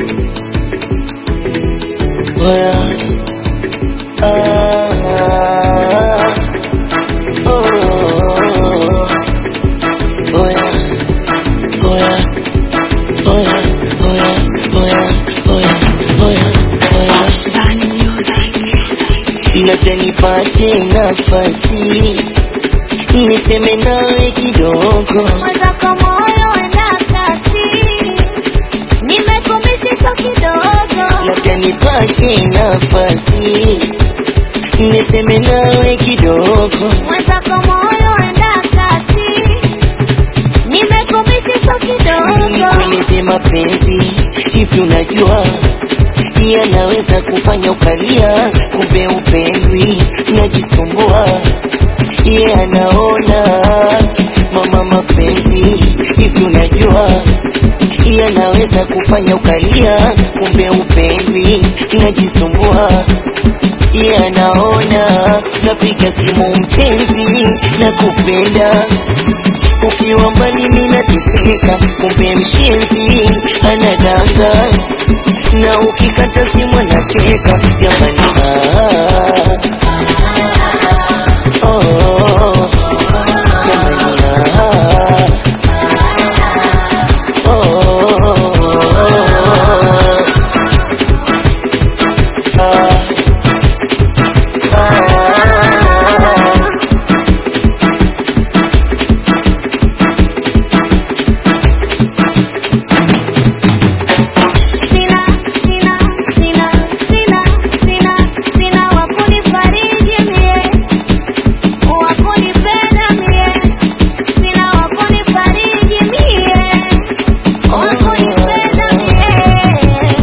Oya. Ah. Oh. Oya. Oya. Oya. Oya. Oya. Oya. Oya. Oya. Labda nipate nafasi niseme nawe kidogo, Mwenzako moyo enda kasi, nimekumisi so kidogo. labda nipate nafasi niseme nawe kidogo. Mwenzako moyo enda kasi, nimekumisi so kidogo. Nikueleze mapenzi hivi, unajua yanaweza kufanya ukalia, kumbe upendwi, unajisumbua ye anaona mama, mapenzi hivi, unajua yanaweza kufanya ukalia, kumbe upendwi, unajisumbua ye anaona napiga simu mpenzi na kupenda ukiwa mbali mimi nateseka, kumbe mshenzi anadanga, na ukikata simu anacheka. Jamani, ah, oh, oh, jamani, ah, oh, ah, ah. Sina, sina, sina, sina, sina, sina wa kunifariji mie, wa kunipenda mie, sina wa kunifariji mie, wa kunipenda mie.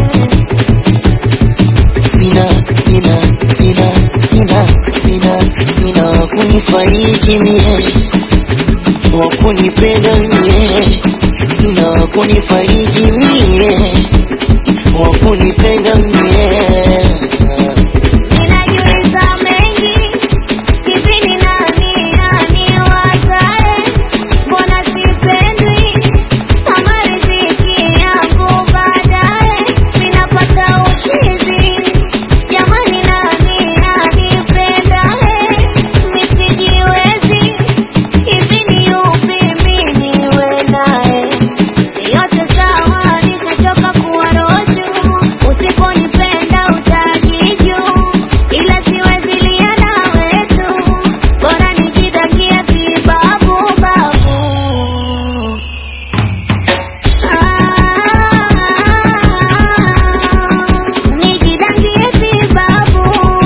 sina sina sina sina sina sina wakunifariji mie wakunipenda mie sina wakunifariji mie wakunipenda mie Ninajiuliza mengi, hivi ni nani aniwazae? Mbona sipendwi kama riziki yangu baadaye ninapata uchizi? Jamani, nani anipendae? Mi sijiwezi, hivi ni yupi mi niwe naye? Yote sawa, nishachoka kuwa roju. Usiponipenda utajiju, ila siwezi lia na wetu, bora nijidakie vibabu babu. Ah, nijidakie vibabu.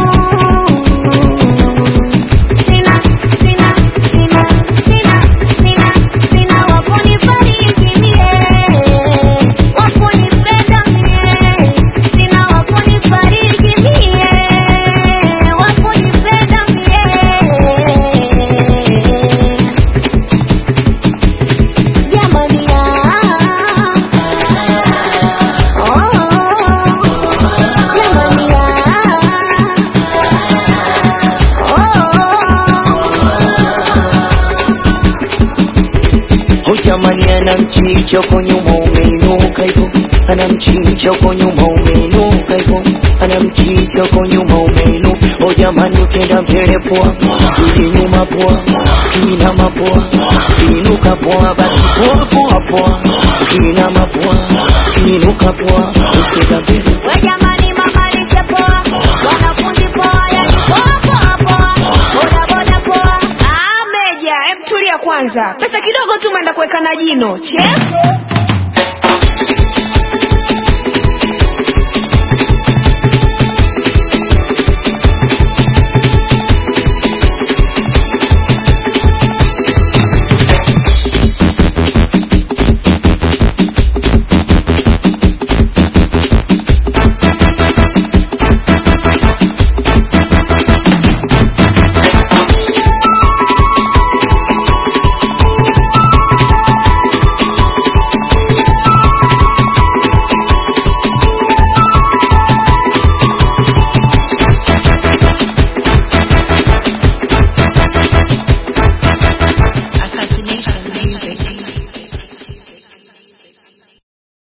Sina, sina, sina, sina, sina, sina wa kunifariji mie, wa kunipenda mie, sina wa kunifariji mie, wa kunipenda mie. Jamani, ah, oh, jamani, ah, oh. Hujamani ana mchicha uko nyuma umeinuka hivyo, ana mchicha uko nyuma umeinuka hivyo, ana mchicha uko nyuma umeinuka. Hujamani ukienda mbele poa, rudi nyuma poa, ukiinama poa, ukiinuka poa, basi poa poa poa, ukiinama poa, ukiinuka poa, ukienda mbele We jamani, mama lishe poa, wanafunzi poa, yani poa poa poa, boda boda poa. Ah, Meja, em tulia kwanza. Pesa kidogo tu umeenda kuweka na jino. Chefu.